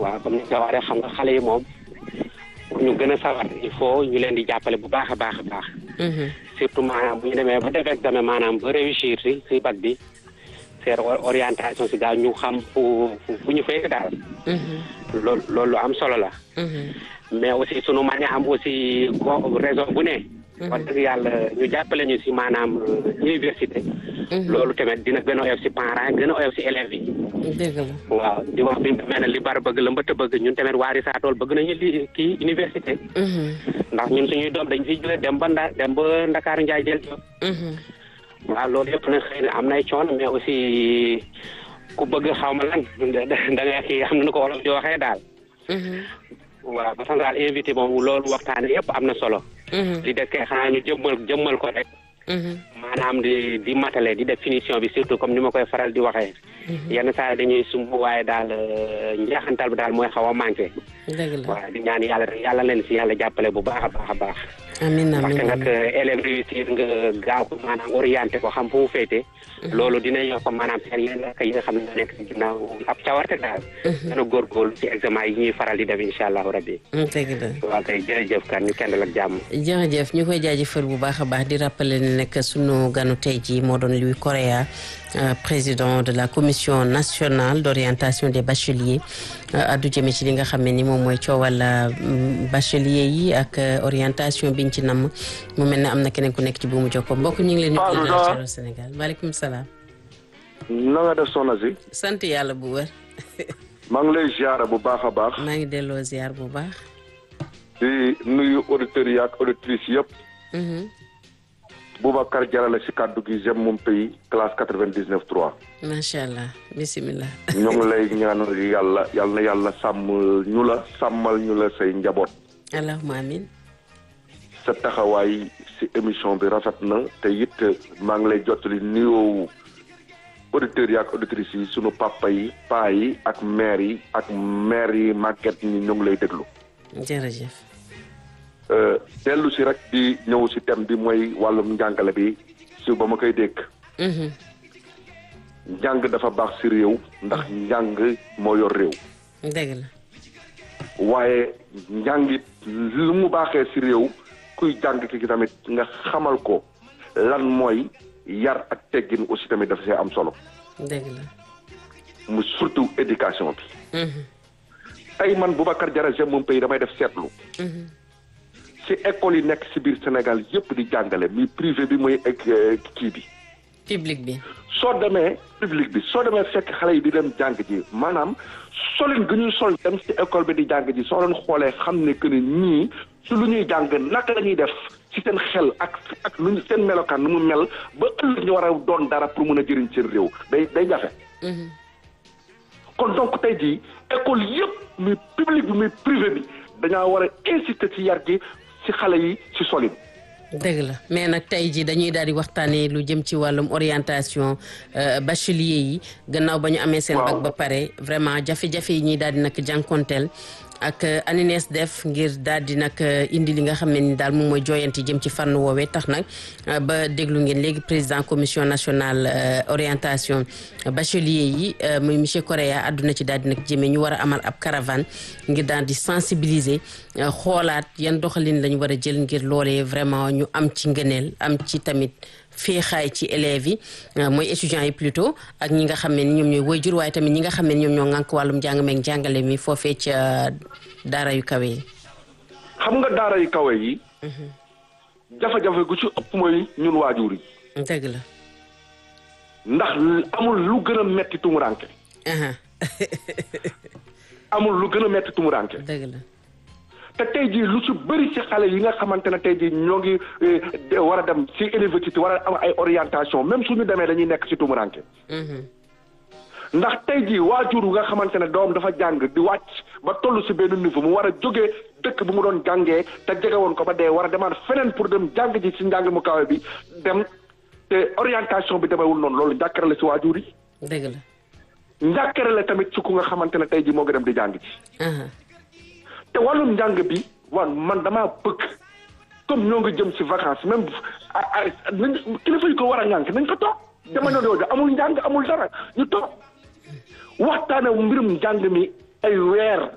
waaw comme ni nga ko waxee xam nga xale yi moom pour ñu gën a sawar il faut ñu leen di jàppale bu baax a baax a baax. surtout maanaam bu ñu demee ba def examen maanaam ba réussir si si bac bi seen orientation si daal ñu xam fu fu ñu féete daal. loolu loolu lu am solo la. mais aussi sunu mën a am aussi raison bu ne. wax dëgg yàlla ñu jàppale ñu si maanaam université. loolu tamit dina gën a oyof si parents gën a oyof si élèves yi. dëgg la waaw di wax bi mel ne li bar bëgg la mbëtt bëgg ñun tamit waa Risatol bëgg nañu li kii université. ndax ñun suñuy doom dañ fiy jógee dem ba nda dem ba Ndakaaru Njaay jël job waaw loolu yëpp nag xëy na am nay coon mais aussi ku bëgg xaw ma lan da nga kii xam na ko wolof di waxee daal. waaw ba tax daal invité moom loolu waxtaane yëpp am na solo. li des kay xanaa ñu jëmmal jëmmal ko rek. maanaam di di matale di def finition bi surtout comme ni ma koy faral di waxee. yenn saa dañuy sumb waaye daal njeexantal bi daal mooy xaw a manqué. dëgg la waaw di ñaan yàlla yàlla leen si yàlla jàppale bu baax a baax a baax. amiin amiin parce que nag élève réussir nga gaaw ko maanaam orienté ko xam fu mu féete. loolu dina yokk maanaam seen yenn rakk yi nga xam ne ñoo nekk si ginnaaw ab cawarte daal. dana góorgóorlu ci examen yi ñuy faral di def incha allahu rabbi. dëgg la waaw kay jërëjëf kan ñu kendal ak jàmm. jërëjëf ñu koy jaajëfal bu baax a baax di rappeler ne nag sunu ganu tey jii moo doon Louis Correa président de la commission nationale d'orientation des bacheliers addu jëme ci li nga xam ne ni moom mooy coowal bachelier yi ak orientation biñ ci namm mu mel ne am na keneen ku nekk ci buumu jokko mbokk ñu ngi leen di Sénégal maaleykum salaam na nga def soxna si sant yàlla bu wër maa ngi lay ziar bu baax a baax maa ngi delloo ziar bu baax di nuyu auditeurs yi ak auditrices yëpp Boubacar Diarra si kàddu gi j'aime mon pays classe quatre-vingt-dix-neuf trois. macha allah bisimilah. ñoo ngi lay ñaanal yàlla yal na yàlla sàmm ñu la sàmmal ñu la say njaboot. allahumma amin. sa taxawaay si émission bi rafet na te it maa ngi lay jottali nuyoo auditeurs yi ak auditrices yi sunu papa yi paa yi ak maire yi ak maire yi màgget ñi ñoo ngi lay déglu. jërëjëf. dellu si rek di ñëw si thème bi mooy wàllum njàngale bi si ba ma koy dégg. njàng dafa baax si réew. ndax njàng moo yor réew. dëgg la. waaye njàngit lu mu baaxee si réew kuy jàng ki tamit nga xamal ko lan mooy yar ak teggin aussi tamit dafa see am solo. dëgg la. mu surtout éducation bi. tey man Boubacar Diarra j'aime mon pays damay def seetlu. ci école yi nekk ci biir Sénégal yëpp di jàngale mi privé bi mooy ak kii bi. public bi. soo demee public bi soo demee fekk xale yi di dem jàng ji maanaam solin gi ñuy sol dem ci école bi di jàng ji soo leen xoolee xam ne que ni ñii su lu ñuy jàng naka la ñuy def ci seen xel ak ak lu seen melokaan nu mu mel ba ëllëg ñu war a doon dara pour mën a jëriñ seen réew day day jafe. kon donc tey jii école yëpp muy public bi muy privé bi dañaa war a insister ci yar gi. ci xale yi ci solin dëgg la mais nag tey jii dañuy daal di waxtaanee lu jëm ci wàllum orientation bachelier yi gannaaw ba ñu amee seen bac ba pare vraiment jafe-jafe yi ñuy daal di nag jànkonteel ak ANINES def ngir daal di nag indi li nga xam ne ni daal moom mooy jooyanti jëm ci fànn woowee tax nag ba déglu ngeen léegi président commission nationale orientation bachelier yi muy monsieur Correa àdduna ci daal di nag jëmee ñu war a amal ab caravane ngir daal di sensibiliser xoolaat yan doxalin lañu war a jël ngir loolee vraiment ñu am ci ngëneel am ci tamit féexaay ci élèves yi mooy étudiants yi plutôt ak ñi nga xam ne ni ñoom ñooy waajur waaye tamit ñi nga xam ne ñoom ñoo ŋànk wàllum njàng meeg njàngale mi foofee ca daara yu kawe yi. xam nga daara yu kawe yi. jafe-jafe gu ci ëpp mooy ñun waajur yi. dëgg la. ndax amul lu gën a metti tumuranke. amul lu gën a metti tumuranke. dëgg la. te tey jii lu ci bëri ci xale yi nga xamante ne tey jii ñoo ngi war a dem ci université war a am ay orientation même suñu demee dañuy nekk ci tumuranke ndax tey jii waajur nga xamante ne doom dafa jàng di wàcc ba toll ci benn niveau mu war a jógee dëkk bu mu doon jàngee te jege woon ko ba dee war a demaat feneen pour dem jàng ji ci njàng mu kawe bi dem te orientation bi demewul noonu loolu njàkkare la ci waajur yi. dëgg la. njàkkare la tamit ci ku nga xamante ne tey jii moo ngi dem di jàng ji. te wàllum njàng bi wan man damaa bëgg comme ñoo ngi jëm ci vacances même nañ kilifa yi ko war a ñànk nañ ko toog jamono jooju amul njàng amul dara ñu toog waxtaane mbirum njàng mi ay weer